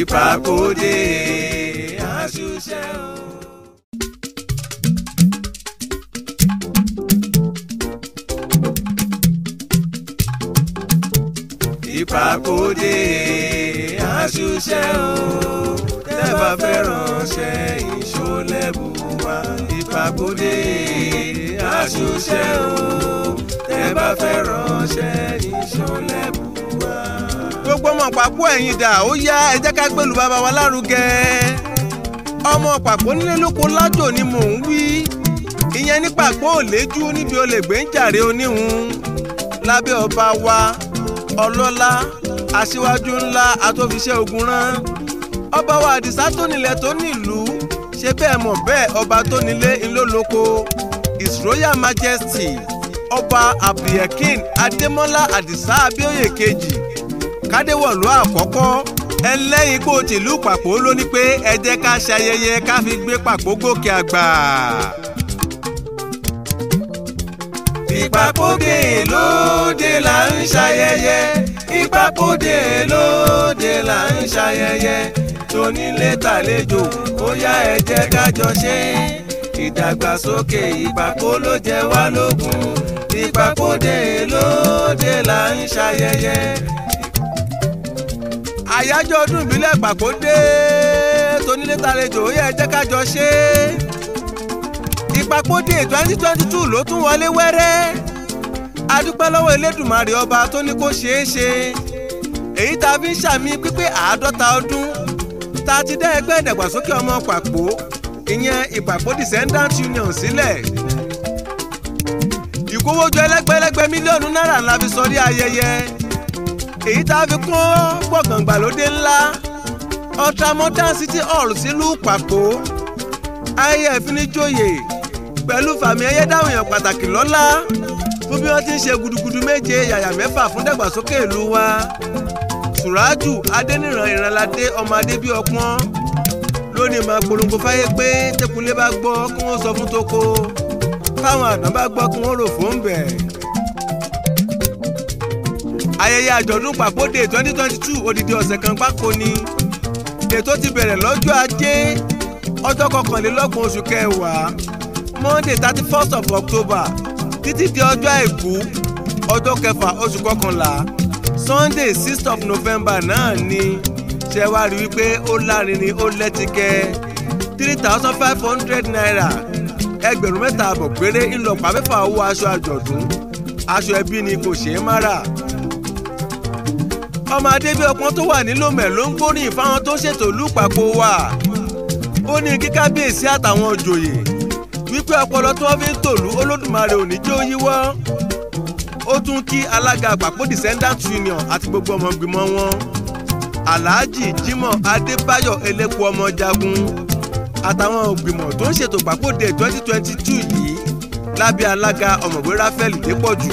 ìpàkódé àṣùṣe o. ìpàkódé àṣùṣe o tẹ́ bá fẹ́ ránṣẹ́ ìṣólẹ́bù wa ìpàkódé àṣùṣe o tẹ́ bá fẹ́ ránṣẹ́ ìṣólẹ́bù wa. gbogbo ọmọ pàpọ̀ ẹ̀yin dà ó yá ẹ jẹ́ ká gbèlú bàbá wa lárugẹ ọmọ pàpọ̀ nílé lóko lájò ni mò ń wí ìyẹn ní pàpọ̀ ò léjú níbi olè gbé ń jàre oníhun lábẹ́ ọba wa ọlọ́lá aṣíwájú ńlá atófiṣẹ́ ogun rán ọba wa àdìsá tó nílẹ̀ tó nílùú ṣe bẹ́ẹ̀ mọ̀ bẹ́ẹ̀ ọba tó nílé ńlọ́lọ́kọ his royal majesty ọba abdulyakin adémọ́lá àdìsá abíóyè kejì kádéwọ̀lú àkọ́kọ́ ẹlẹ́yin kó tìlú pàpọ̀ ló ní pé ẹ jẹ́ ká ṣayẹyẹ ká fi gbé pàpọ̀ gòkè àgbà. ìpàkódé lóde là ń ṣayẹyẹ ìpàkódé lóde là ń ṣayẹyẹ tónílé tàlejò ó yá ẹ jẹ́ ká jọ ṣe ìdàgbàsókè ìpàkó ló jẹ wá lógún ìpàkódé lóde là ń ṣayẹyẹ. àyájọ́ ọdún ìbílẹ̀ pàkódé tónílé tàlejò ó yá ẹ jẹ́ ká jọ ṣe ìpàkódé twenty twenty two ló tún wọlé wẹ́rẹ́ adúpẹ́ lọ́wọ́ elédùnmarè ọba tó ní kó ṣeé ṣe èyí tá a fi ń ṣàmì pípé àádọ́ta ọdún tá a ti dá ẹgbẹ́ ìdàgbàsókè ọmọ pàpó ìyẹn ìpàpó descendant union sílẹ̀ ìkówójọ ẹlẹ́gbẹ́lẹ́gbẹ́ mílíọ̀nù náírà ńlá fi sọrí ayẹyẹ èyí tá a fi kún gbọ̀ngàn gbàlódé ńlá ultramodern city hall sílùú pàpó ayẹyẹ ìfinijóyè pẹ̀lú fàmì ẹyẹ dáhùn èèyàn pàtàkì lọ́lá fún bí wọ́n ti ń ṣe gudugudu méje yàyà mẹ́fà fún dàgbàsókè ìlú wa sùrájù adẹniran ìrànládé ọmọ adébí ọpọ́n lónìí máa polongo fáyé pé tẹkùnlé bá gbọ́ kí wọ́n sọ fún toko táwọn àdán bá gbọ́ kí wọ́n rò fún bẹ̀. ayẹyẹ àjọ̀dún pàkódé twenty twenty two odidi ọ̀sẹ̀ kan gbáko ni ètò ti bẹ̀rẹ̀ lọ́jọ́ ajé ọjọ́ kọkànlélọ́gbọ̀n oṣù kẹwàá monday thirty first of october títí di ọjọ́ àìkú ọjọ́ kẹfà oṣù kọkànlá sunday sixth of november náà ni ṣe wá rí wípé ó lárinrin ó lẹ́tìkẹ́ three thousand five hundred naira ẹgbẹ̀rún mẹ́ta àbọ̀ péré ńlọpàá mẹ́fà owó aṣọ àjọ̀dún aṣọ ẹbí ni kò ṣeé má rà ọmọ adébí ọpọ́n tó wà nílòmẹ̀ ló ń gbóríyìn fáwọn tó ṣètò lùpàpọ̀ wà ó ní kí kábíyèsí àtàwọn òjòyè wípé ọpọlọ tí wọ́n fi ń tòlú olódùmarè ò ní jẹ́ ó yíwọ́ ó tún kí alága àpapọ̀ descendant union àti gbogbo ọmọ ìgbìmọ̀ wọn alhaji jimoh adébáyọ̀ elépo ọmọ jagun àtàwọn ògbìmọ̀ tó ń ṣètò pàkóde twenty twenty two yìí lábẹ́ alága ọ̀mọ̀wé ráfẹ́lì dépọ̀jù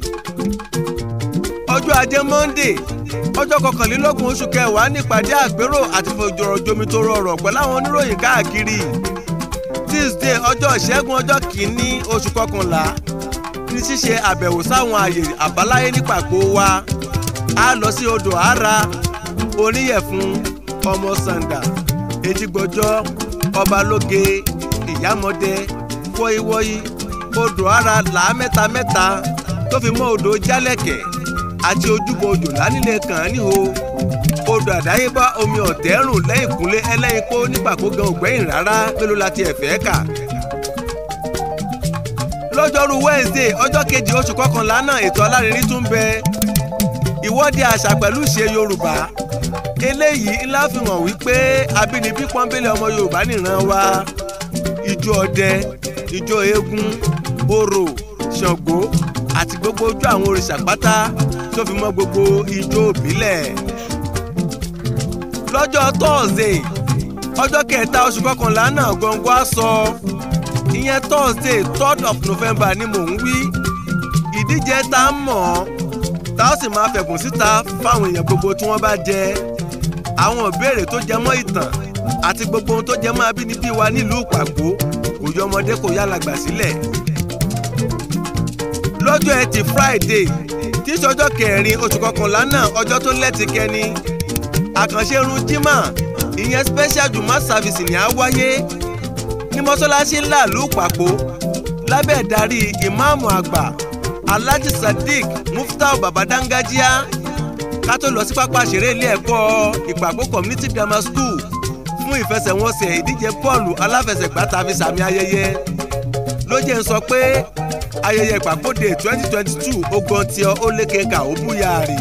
ọjọ́ ajé monday ọjọ́ kọkànlélọ́gbọ̀n oṣù kẹwàá nípàdé àpérò àti fòjòrò jomitoro ọ̀rọ̀ pẹ̀lú àwọn oníròyìn káàkiri tuesday ọjọ́ ìṣẹ́gun ọjọ́ kìíní oṣù kọkànlá ní ṣíṣe àbẹ̀wò sáwọn àyè àbáláyé nípàkó wa a lọ sí odò ara oníyẹ̀fun ọmọ sàǹdà etígbọjọ́ ọbalóge ìyámọdé wọ́yíwọ́yí odò ara làá mẹ́ta mẹ́ta tó fi mọ́ odò jálẹ̀kẹ̀ àti ojúbọ odò lánìlẹ̀ kàn án níhò odò àdáyébá omi ọ̀tẹ́rùn lẹ́yìn kúnlé ẹlẹ́yin kó nípàkó gan ògbẹ́yìn rárá mélòó la ti ẹ̀fẹ́ kà lọ́jọ́rú wednesday ọjọ́ kejì oṣù kọkànlá náà ètò alárinrin tún bẹ ìwọ́de àṣà pẹ̀lú ìṣe yorùbá eléyìí ńlá fi hàn wípé abínibí pọ́nbélé ọmọ yorùbá nìran wa ijó ọdẹ ijó eégún orò ṣàngó àti gbogbo ojú àwọn òrìṣà pátá tó fi mọ́ gbogbo ijó ìbílẹ̀ lọ́jọ́ thursday ọjọ́ kẹta oṣù kọkànlá náà gbọ̀ngàn á sọ ìyẹn thursday third of november ni mò ń wí ìdíje tá a mọ̀ ọ́ tá a sì máa fẹ̀bùn síta fáwọn èèyàn gbogbo tí wọ́n bá jẹ àwọn ìbéèrè tó jẹ mọ́ ìtàn àti gbogbo ohun tó jẹ mọ́ abínibí wa nílùú ìpàgbó kò yọ ọmọdé kò yá làgbà sílẹ̀ lọ́jọ́ ẹtì friday tí í ṣọjọ́ kẹrin oṣù kọkànlá náà ọjọ́ tó lẹ́tì kẹni àkànṣe irun jimá ìyẹn special juma service ni á wáyé ní mọ́ṣáláṣí ńlá ìlú pàpó lábẹ́ ìdarí ìmáàmù àgbà alhaji sadiq muftau babadangajiya ká tó lọ sí pápá ìṣeré ilé ẹ̀kọ́ ìpàpó community grammar school fún ìfẹsẹ̀wọnsẹ̀ ìdíje bọ́ọ̀lù aláfẹsẹ̀gbá tàbí sàmì ayẹyẹ ló jẹ́ ń sọ pé ayẹyẹ ìpàkóde twenty twenty two ogun tí ó lékè ká ó búyàrí.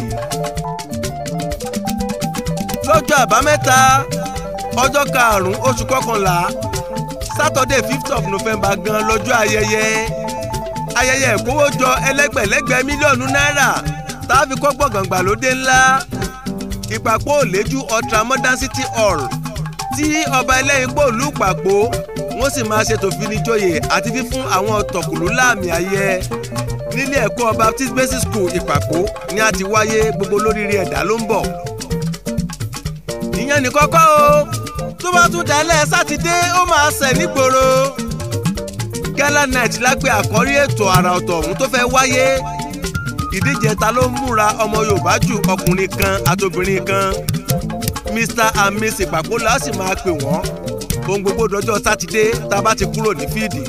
lọ́jọ́ àbámẹ́ta ọjọ́ karùn-ún oṣù kọkànlá saturday fifth of november gan lọ́jọ́ ayẹyẹ ayẹyẹ ìkówójọ ẹlẹ́gbẹ̀lẹ́gbẹ̀ mílíọ̀nù náírà tá a fi kọ́ gbọ̀ngàn gbàlódé ńlá ìpàpọ̀ òlẹ́jú ultra modern city hall tí ọba ẹlẹ́yin pò lù pàpọ̀ wọ́n sì máa ṣètò finijoyè àti fífún àwọn tọ̀kùlú láàmì ayẹ nílé ẹ̀kọ́ baptist basic school ìpàpọ̀ ni a ti wáyé gbogbo lóríire ẹ̀dá ló ń bọ̀. ìyẹn ní kọ́kọ́ o tó bá tún dalẹ̀ sátidé ó máa ṣẹ̀ nígboro gala night lápẹ́ àkọ́rí ètò àrà ọ̀tọ̀ ọ̀hún tó fẹ́ wáyé ìdíje ta ló ń múra ọmọ yorùbá jù ọkùnrin kan àtobìnrin kan mr and miss ìpàpọ̀ la sì máa pè wọ́n ohun gbogbo dọjọ́ sátidé tá a bá ti kúrò ní fíìdì.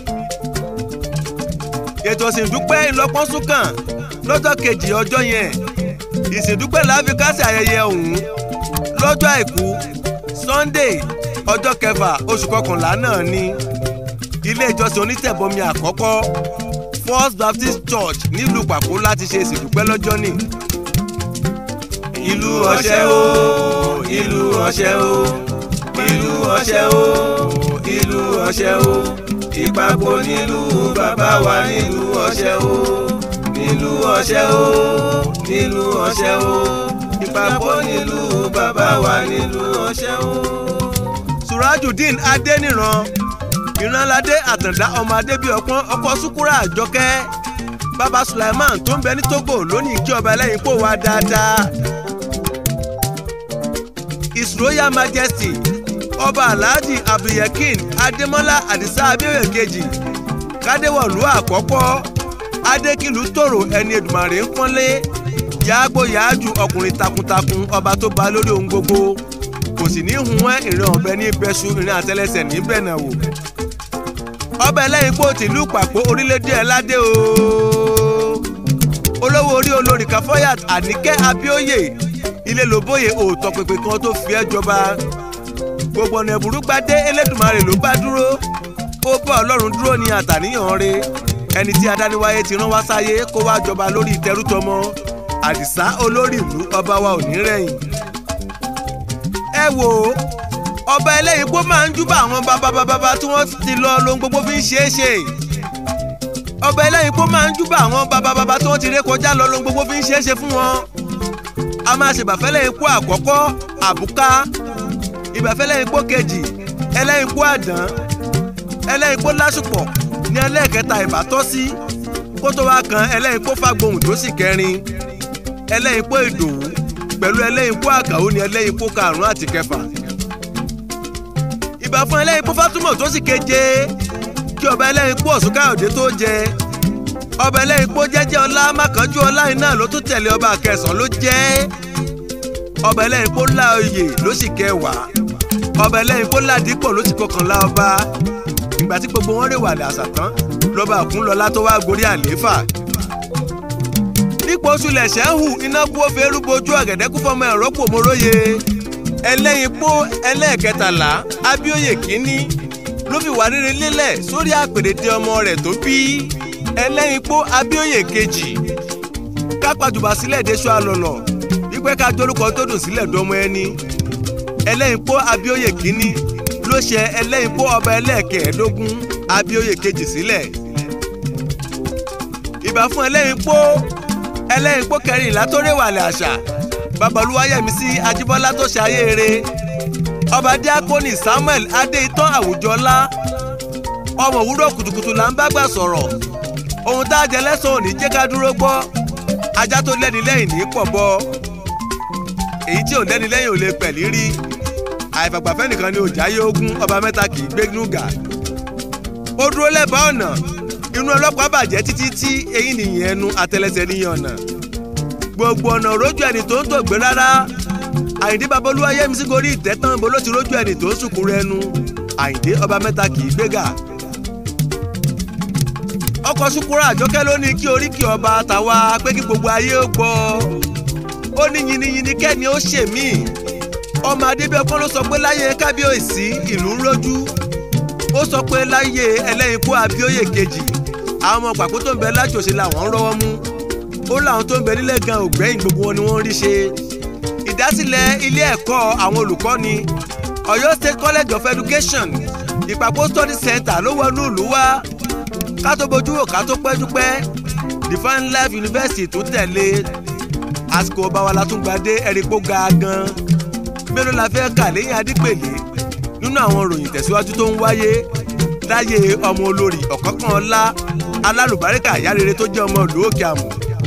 ètò ìsìndúpẹ́ ìlọpọ́n súnkàn lọ́jọ́ kejì ọjọ́ yẹn ìsìndúpẹ́ la fi kásẹ̀ ayẹyẹ ọ̀hún lọ́jọ́ àìkú sunday ọjọ́ kẹfà oṣù kọkànlá náà ní ilé ìjọsìn onítẹ̀bọmi àkọ́kọ́ first baptist church nílùú pàpó láti ṣe ìsìndúpẹ́ lọ́jọ́ ní. ìlú ọ̀ṣẹ́ o ìlú ọ̀ṣẹ́ o ìlú ọ̀ṣẹ́ o ìlú ọ̀ṣẹ́ o ìpapò nílùú bàbá wa nílùú ọ̀ṣẹ́ o nílùú ọ̀ṣẹ́ o nílùú ọ̀ṣẹ́ o ìpapò nílùú bàbá wa nílùú ọ̀ṣẹ́ o. surajudeen adeniran ìrànládé àtàndá ọmọ adébíọpọ́n ọkọ sukura àjọkẹ́ baba sulaiman tó ń bẹ ní togo lónìí kí ọba ẹlẹ́yin kó wá dáadáa his royal majesty ọba alhaji abdulyakin adémọlá adisa abẹ́rẹ́ kejì kádéwọ̀lú àkọ́kọ́ adékìlú tòrò ẹni èdùmàrè ń pọ́nlé yàgbó yàájú ọkùnrin takuntakun ọba tó ba lórí ohun gbogbo kò sì ní hun ẹ́ ìrìn ọ̀bẹ ní bẹ́sù ìrìn àtẹlẹsẹ̀ ní bẹ̀nà wò ọba ẹlẹ́yin kó tìlú pàpọ̀ orílẹ̀-èdè ẹ̀ ládé o olówó orí olórí kafayat àníkẹ́ abíóyè ilé lóbóyè òótọ́ pèpè kan tó fi ẹ́ jọba gbogbo ọ̀nà ẹ̀bùrú gbadé elédùnmarè ló bá dúró ó bá ọlọ́run dúró ní àtàníyàn re ẹni tí adániwáyé ti rán wá sáyé kó wá jọba lórí ìtẹrútọmọ àdìsá olórí ìlú ọba wa ò ní rẹ̀yìn. ẹ wò ó ọba ẹlẹ́yin kó máa ń júbà àwọn bàbá tí wọ́n ti lọ lohun gbogbo fi ń ṣeé ṣe ọba ẹlẹ́yin kó máa ń júbà àwọn bàbá tí wọ́n ti ré kọjá lọ lohun gbogbo fi ń ṣeé ṣe fún wọn a máa ṣèbàfẹ́lẹ́ ikú àkọ́kọ́ àbúká ìbàfẹ́lẹ́ ikú kejì ẹlẹ́yin ikú àdán ẹlẹ́yin ikú lásùpọ̀ ní ẹlẹ́ẹ̀kẹta ìbátọ́ sí kó tó wá kan ẹlẹ́yin ikú fàgbohùn tó sì kẹrin ẹlẹ́yin ikú ìdòwú pẹ̀lú ẹlẹ́yin ikú àkàó ní ẹlẹ́yin ikú karùn-ún àti kẹfà ìbà fún ẹlẹ́yin ikú fátúmọ̀ tó sì keje kí ọba ẹlẹ́yin ikú ọ̀ṣun káyọ̀dé tó jẹ ọba ẹlẹ́yin ikú jẹ́jẹ́ ọlá mákànjú ọlá iná ló tún tẹ̀lé ọba kẹsàn-án ló jẹ́ ọba ẹlẹ́yin ikú lá oyè ló sì kẹwàá ọba ẹlẹ́yin ikú ládìpọ̀ ló sì kọkànlá ọba ìgbà tí gbogbo wọn rèwàlẹ̀ àṣà tán lọ́ba òkúnlọ́lá tó wá gorí àlééfà nípò oṣù lẹ̀ṣẹ̀ ń hù iná kú ó fẹ́ rúbojú ọ̀gẹ̀dẹ̀ kú fọmọ ẹ̀rọ pò móróye ẹlẹ́yin pó ẹlẹ́ẹ̀kẹtàlá abíóyè kínní ló fi wà rere lélẹ̀ sórí àpèrèdè ọmọ rẹ̀ tó bí ẹlẹ́yin pó abíóyè kejì kápájùbà sílẹ̀ déṣọ àlọ́lọ̀ wípé ká jórúkọ tó dùn sílẹ̀ dọ́mọ ẹni ẹlẹ́yin pó abíóyè kínní ló ṣe ẹlẹ́yin pó ọba ẹlẹ́ẹ̀kẹ́ẹ̀ẹ́dógún abíóyè kejì sílẹ̀ ìbà fún ẹlẹ́yin pó ẹlẹ́yin pó kẹrìnlá tó réwàlẹ̀ àṣà babalúwayẹmísí ajíbọ́lá tó ṣe ayé eré ọba díákónì samuel adéitán àwùjọlá ọmọ òwúrọ̀ kùtùkùtù là ń bá gbà sọ̀rọ̀ ohun tá a jẹ lẹ́sàn-án ò ní jẹ́ ká dúró gbọ́ ajá tó lẹ́ni lẹ́yìn ní pọ̀ bọ́ èyí tí ò lẹ́ni lẹ́yìn ò lè pẹ̀lí rí àìfàgbàfẹ́ nìkan ni òjáyé ogún ọba mẹ́ta kì í gbé núgà ó dúró lẹ́bàá ọ̀nà inú ọlọ́pàá bàjẹ́ títí tí eyín nìyẹn ẹnu àtẹlẹsẹ̀ níyàn ọ̀nà gbogbo ọ̀nà rójú ẹni tó ń tògbé rárá àyìndé babolúwa yẹmísí gorí ìtẹ́ tán bó ló ti rójú ẹni tó ń sùnkún rẹnu àyìndé ọba mẹ́ta kì í gbéga. ọkọ̀ sukura àjọkẹ́ ló ní kí oríkì ọba tàwa pé kí gbogbo ayé ó gbọ́ ó ní yiniyini kẹ́ni ó ṣe mí ọmọ adébẹ́kọ́ ló sọ pé láyé kábíyèsí ìlú ń rójú ó sọ pé láyé ẹlẹ́yìnkú abíóyè kejì àwọn ọmọ pàkó tó ń bẹ lájòṣe làwọn ń rọ́wọ́ mú ó láwọn tó ń bẹ nílẹ̀ gan ògbẹ́yìn gbogbo wọn ni wọ́n ń rí ṣe ìdásílẹ̀ ilé ẹ̀kọ́ àwọn olùkọ́ni Ọ̀yọ́ State College of Education ìpàpọ̀ study center ló wọnú ìlú wá ká tó bójú wò ká tó pẹ́jú pẹ́ Divine Life University tún tẹ̀lé àsìkò ọba wa la tún gba dé ẹ̀rígbó ga gan mélòó la fẹ́ kà lẹ́yìn adípèlé nínú àwọn ìròyìn tẹ̀síwájú tó ń wáyé láyé ọmọ olórí ọ̀kánkán ọlá alálùbáríkà ìyá rere tó jẹ́ ọmọ ìlú òkè àmọ́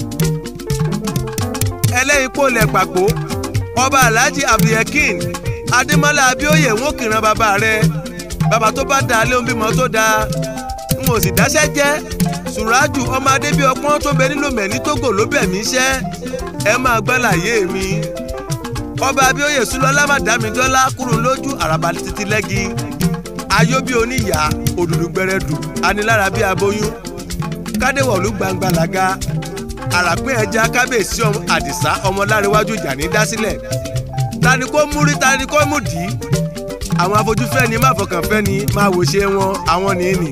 ẹlẹ́yin kó lẹ̀ pàpó ọba alhaji abdulyakin adémọlá abíóyè ń kìran bàbá rẹ bàbá tó bá dáa lé ohun bímọ tó dáa n ò sì dáṣẹ́ jẹ́ sùràjù ọmọ adébí ọpọ́n tó bẹ nílò mẹ́ni tógò ló bẹ̀ mí ṣẹ́ ẹ máa gbọ́ láyé mi ọba abíóyè súlọ́lá màdámidọ́lá kúrò lójú àràbà títí lẹ́gi ayóbí oníyà òdùdú gbẹrẹdù anilára bí aboyún kádéwọ̀lú gbangba làga àràpín ẹja kábíyèsí ọmọ àdìsá ọmọláréwájú ìjà ní dásílẹ̀ tani kó múrí tani kó mú dì í àwọn afojúfẹ́ni má fọkànfẹ́ni máa wò ṣe wọn àwọn nìyí.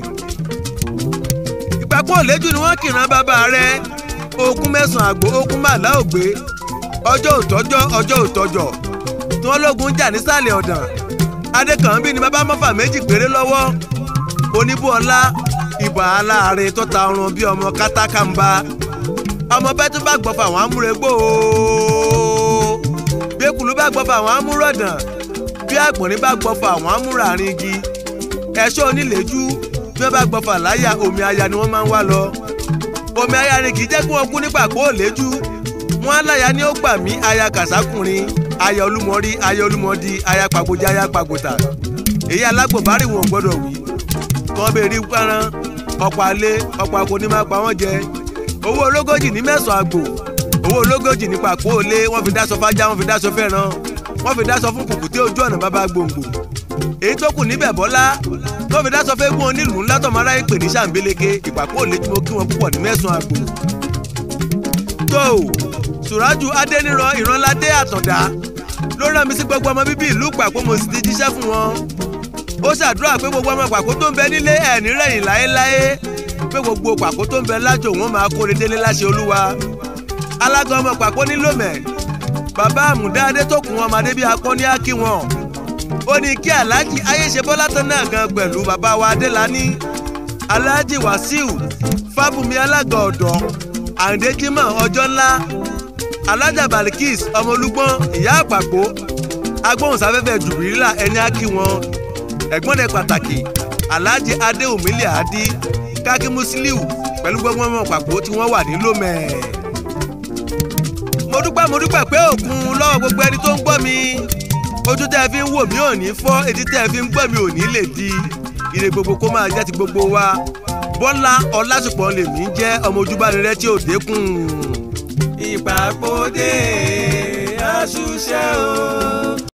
ìpapò òlẹ́jù ni wọ́n kìran bàbá rẹ̀ okun mẹ́sàn-án àgbò okun màlá ògbé ọjọ́ òtọ́jọ́ ọjọ́ òtọ́jọ́ tí wọ́n lógun jà nísàlẹ̀ ọ̀dàn adékànbí ni bàbá mọ́fà méjì péré lọ́wọ́ oníbùọ́lá ibà aláàárẹ̀ tó ta ọrùn bíi ọmọ kátákàmbá ọmọ bẹ́ẹ̀ tó bá gbọ́fà àwọn amúregbò ooo bẹ́kùlú bá gbọ́fà àwọn amúrọ̀dàn bí àgbọ̀nrín bá gbọ́fà àwọn amúràrin igi ẹ̀ṣọ́ onílẹ̀jú bí wọ́n bá gbọ́fà láyà omi aya ni wọ́n máa ń wá lọ omi aya ni kì í jẹ́ kí wọ́n kú nípa kó òlẹ́jú wọ́n aláya ni ó gbà mí aya kàsákùnrin aya olúmọrí aya olúmọdí aya pàgbójà aya pàgbòtà èyí alágbòbárì wọn gbọ́dọ̀ wí kàn bẹ́ẹ̀ rí pẹ́rán ọ̀pọ̀ alẹ́ ọ̀pọ̀ akọ ní máa pa wọ́n jẹ owó ológójì ní mẹ́sàn-án àgbò owó ológójì ní pàpọ̀ òlé wọ́n fi dáṣọ fájá wọ́n fi dáṣọ fẹ́ràn wọ́n fi dáṣọ fún kùkùté ojú ọ̀nà bàbá gbòǹgbò èyí tó kù níbẹ̀ bọ́lá wọ́n fi dáṣọ fẹ́ gún onílùú ńlá tọ́mọ aráyé pè ní sàǹbéleke ìpàpọ̀ òlé tí mo kí wọn púpọ̀ ní mẹ́sàn-án àgbò. tó sùrájù adẹniran ìrànládé àtọ̀dá ló rán mi sí gbogbo ọmọ bíbí ìlú pàpọ̀ mo sì ti jíṣẹ́ fún wọn ó ṣàdúrà pé gbogbo ọmọ pàkó tó ń bẹ nílé ẹ̀ nírẹ̀yìn láéláé pé gbogbo pàkó tó ń bẹ lájò wọn máa kóre délé láṣẹ olúwa alága ọmọ pàkó nílò mẹ́ bàbá àmùdá adétòkùn ọmọdé bíi akọni ákí wọn ó ní kí aláàjì ayéṣe bọ́lá tán náà gan pẹ̀lú bàbá wa adélání aláàjì wàsíù fábùmí alága ọ̀dọ́ àǹdé jimoh ọjọ́ ńlá alájà balikis ọmọ olúgbọ́n ìyá àpàpọ̀ agbóhùnsáfẹ́fẹ́ jùbìrìlà ẹni ákí wọn ẹ̀gbọ́n rẹ̀ pàtàkì alhaji adéhùnmílẹ̀ àdí kákí musiliu pẹ̀lú gbogbo ọmọ pàpọ̀ tí wọ́n wà ní lomẹ̀. mo dúpẹ́ mo dúpẹ́ pé òkun lọ́wọ́ gbogbo ẹni tó ń gbọ́ mi ojú tẹ́ ẹ fi ń wò mí ò ní fọ́ etí tẹ́ ẹ fi ń gbọ́ mi ò ní lè di ire gbogbo kó máa jẹ́ ti gbogbo wa bọ́lá ọlásùpọ̀ lèmi jẹ́ ọmọ ojúbánirẹ́ tí ò dékun. ìpàpọ̀dé àṣùṣe o.